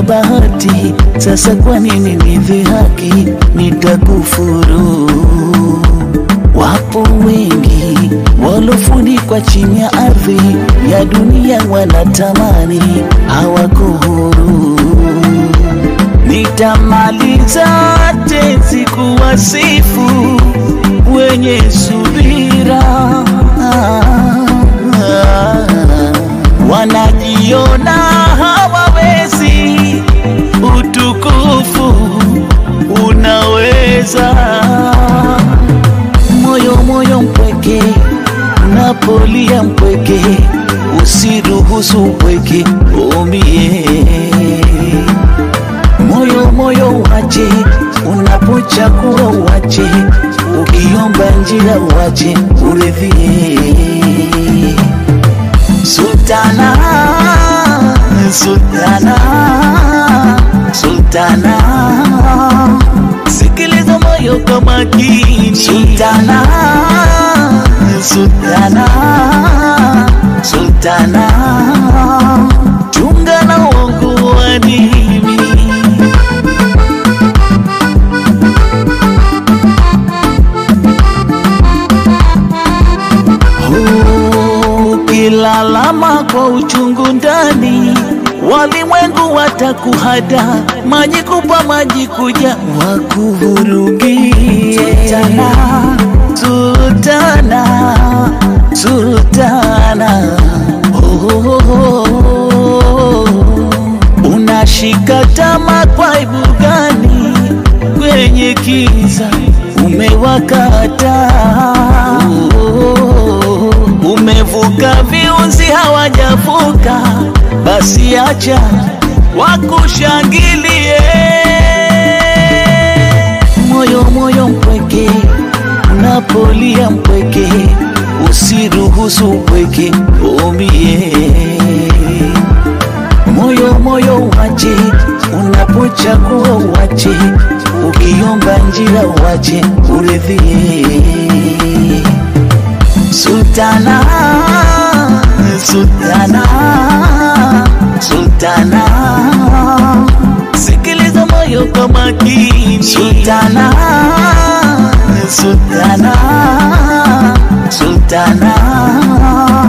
na bahati, sasa kwa nini nidhihaki? Nitakufuru. Wapo wengi walofunikwa chini ya ardhi ya dunia, wanatamani hawako huru. Nitamaliza tenzi kuwasifu wenye subira, wanajiona hawawezi, utukufu unaweza. Moyo moyo mpweke, unapolia mpweke, usiruhusu upweke umie moyo moyo wache, unapochagua wache, ukiomba njia wache, uridhie. Sultana, Sultana, Sultana, sikiliza moyo kwa makini. Sultana, Sultana, Sultana, chunga na uongo wa dini. Ukilalama kwa uchungu ndani, walimwengu watakuhada, maji kupa maji kuja wakuvurugie. Sultana, Sultana, Sultana, oh, oh, oh. Unashika tama kwa aibu gani? Kwenye kiza umewakata umevuka viunzi hawajavuka, basi acha wakushangilie. Moyo moyo mpweke, unapolia mpweke, usiruhusu upweke umie. Moyo moyo wache, unapochagua wache, ukiomba njia wache, uridhie. Sultana, Sultana, Sultana, sikiliza moyo kwa makini. Sultana, Sultana, Sultana